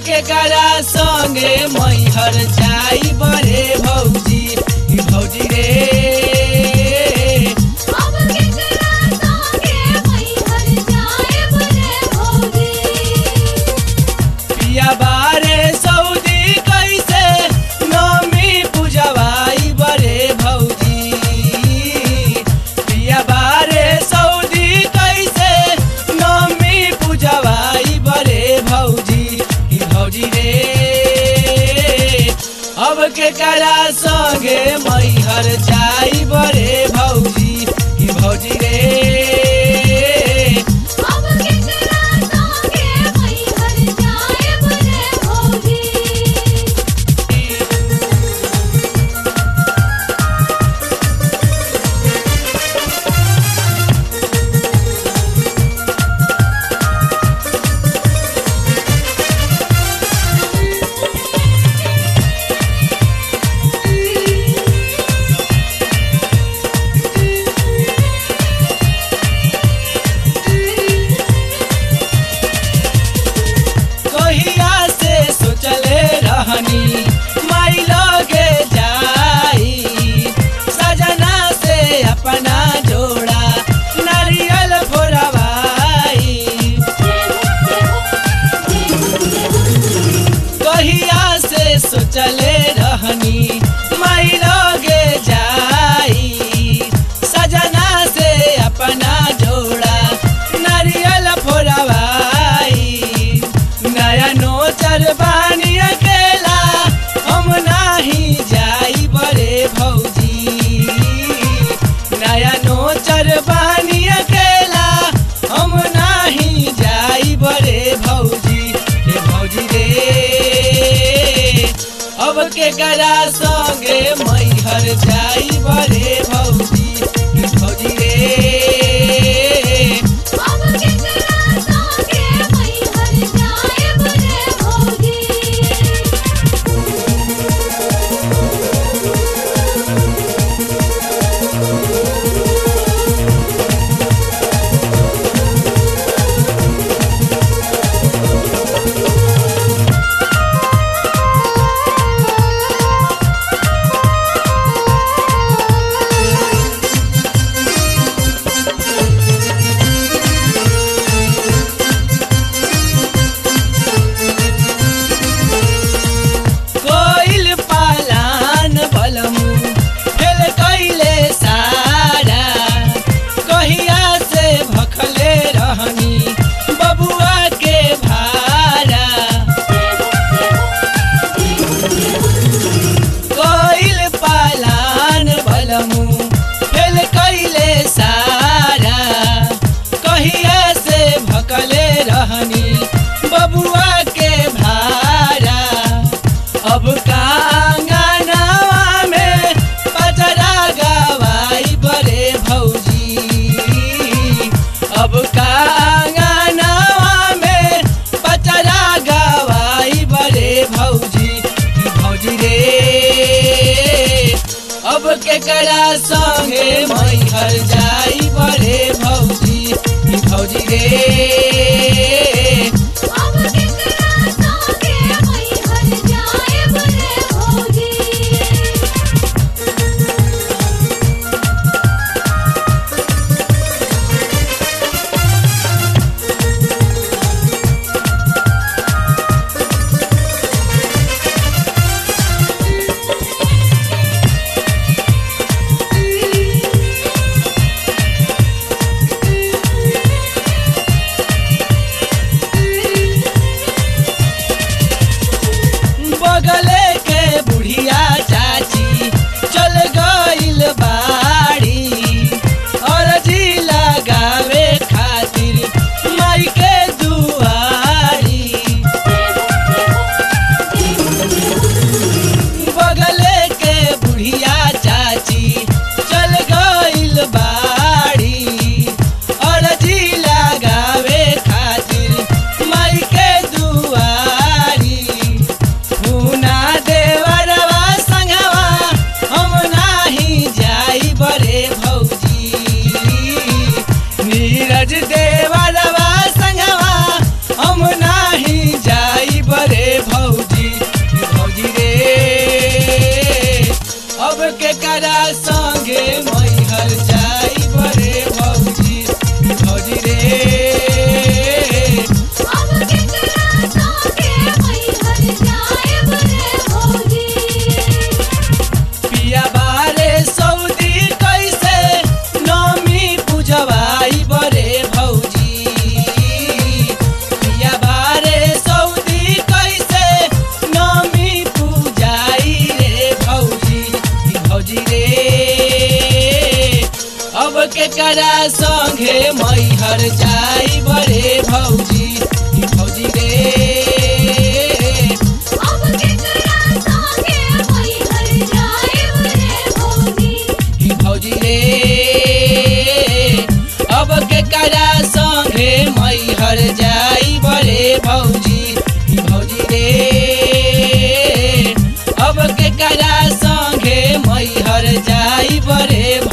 के करा संगे मैहर जाई बरे भौजी ई भौजी रे अब केकरा संगे मैहर जाएब रे भौजी पिया बारे सऊदी कैसे नमी पूजवाई बरे भौजी पिया बारे सऊदी कैसे नमी पूजवाई बरे भौजी ई भौजी रे अब के करा संगे मैहर जाई बरे भौजी ई भौजी रे अब केकरा संगे मैहर जाएब रे भौजी कहिया से सोचले रहनी माई लगे जाई सजना से अपना जोड़ा नारियल फोरवाई कहिया से सोचले रहनी माई लगे जाई सजना से अपना जोड़ा नारियल फोरवाई नया नोचर बानी अकेला हम नाही जाई बड़े भौजी नया नोचर बानी अकेला हम नाही जाई बड़े भौजी रे भौजी रे अब के करा संगे मैहर जाई बड़े भौजी रे भौजी रे अब केकरा संगे मैहर जाएब रे भौजी कोइल पालान बलमु फेल कैले सारा कहिया से भखले रहनी बबुआ के भारा कोइल पालान बलमु फेल कैले सारा कहिया से भकले रहनी बबुआ के भारा अब कांगनावा में पचरा गवाई बरे भौजी अब कांगनावा में पचरा गवाई बरे भौजी की भौजी रे अब के करा संगे मैहर जाई बरे भौजी की भौजी रे अब केकरा संगे मैहर जाएब रे भौजी बगले के बुढ़िया चाची चल गइल बाड़ी और जी लगावे खातिर माई के दुआरी बगले के बुढ़िया चाची चल गइल बाड़ी और जी लगावे खातिर माई के दुआरी पूना देवरवा संगवा हम नाही जाई बरे भौजी नीरज देवरवा संगवा हम नाही जाई बरे संगे मैहर जाई बड़े भौजी ई भौजी रे अब केकरा संगे मैहर जाएब रे भौजी ई भौजी रे अब केकरा संगे मैहर जाई बड़े भौजी ई भौजी रे अब केकरा संगे मैहर जाई बड़े